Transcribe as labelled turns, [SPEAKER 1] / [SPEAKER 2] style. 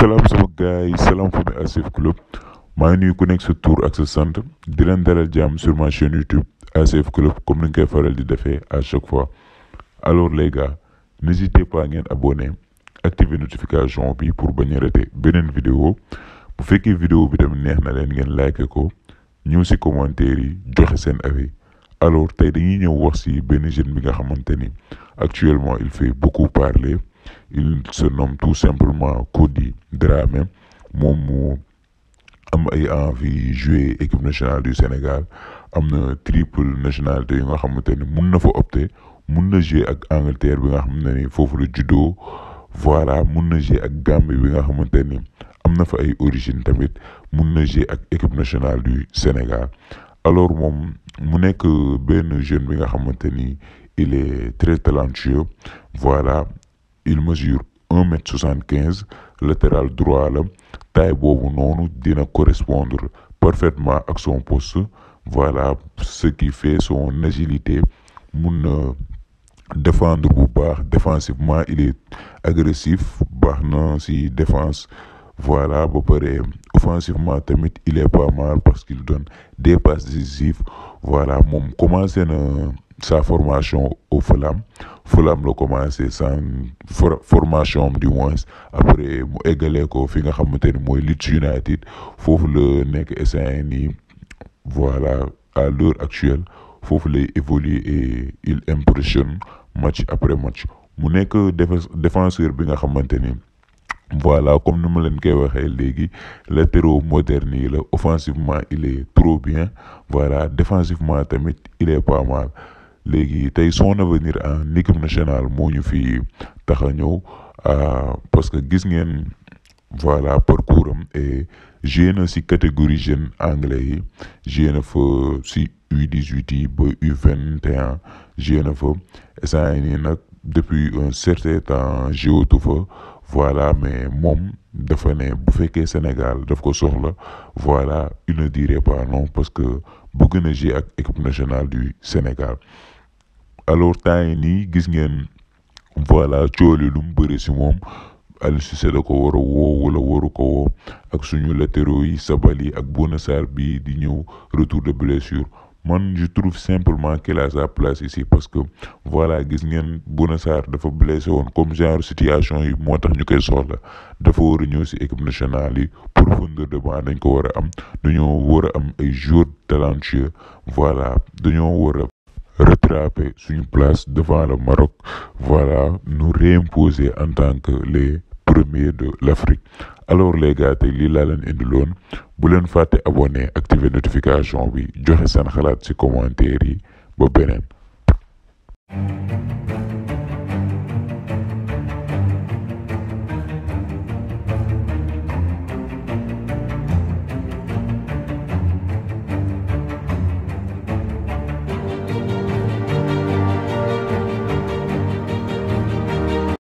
[SPEAKER 1] salaam sama gars yi salaam famille ACF Club maa ngi nuyu ku nekk sa tur ak sa sant di leen dalal jàmm sur ma chaîne YouTube ACF Club comme ni nga koy faral di defee à chaque fois alors les gars n'hésitez pas ngeen abonné activer notification bi pour bañ a rater beneen vidéo bu fekkee vidéo bi tamit neex na leen ngeen like ko ñëw si commentaire yi joxe seen avis alors tey dañuy ñëw wax si benn jeune bi nga xamante ni actuellement il fait beaucoup parler il se nomme tout simplement Cody Dramé moom mu am ay envie jouer équipe nationale du Sénégal am na triple nationalité yu nga xamante ni mun na fa opter mun na jouer ak Angleterre bi nga xam ne ni foofu la juddoo voilà mun na jouer ak Gambie bi nga xamante ni am na fa ay origine tamit mun na jouer ak équipe nationale du Sénégal alors moom mu nekk benn jeune bi nga xamante ni il est très talentueux voilà il mesure un mètre soixante quinze latéral droit la taille boobu noonu dina correspondre parfaitement ak son poste voilà ce qui fait son agilité mun na défendre bu baax défensivement il est agressif baax na ci défense voilà ba pare offensivement tamit il est pas mal parce qu'il donne des passes décisives voilà moom commencé na sa formation au Fulham Fulham la commencé sans formation am du moins après mu eggalee ko fi nga xamante ni mooy Leeds United foofu la nekk essayé nii voilà à l'heure actuelle foofu lay évoluer et il impressionne match après match mu nekk défenseur bi nga xamante ni voilà comme ni ma leen koy waxee léegi latéraux moderne yi la offensivement il est trop bien voilà défensivement tamit il est pas mal léegi tey son avenir en équipe nationale moo ñu fi tax a ñëw parce que gis ngeen voilà parcours am et joué na ci catégorie jeune anglais yi joué na fa ci U18 yi ba U21 joué na fa instant nii nag depuis un certain temps jouatu fa voilà mais moom dafa ne bu fekkee Sénégal daf ko soxla voilà il ne dirait pas non parce que bëgg na jouer ak équipe nationale du Sénégal alors temps yi nii gis ngeen voilà cooli lu mu bëri si moom Aliou Cissé da ko war a woo wala waru ko woo ak suñu latéraux yi Sabaly ak Bouna Sarr bi di ñëw retour de blessure man je trouve simplement qu'il a sa place ici parce que voilà gis ngeen Bouna Sarr dafa blessé woon comme genre situation yi moo tax ñu koy soxla dafa war a ñëw si équipe nationale yi profondeur de banc dañ ko war a am dañoo war a am ay joueurs talentueux voilà dañoo war a rattraper suñu place devant le Maroc voilà nous réimposer en tant que les premiers de l'Afrique alors les gars tey lii laa leen indiloon bu leen fàtte abonné activer notification bi joxe seen xalaat ci commentaire yi ba beneen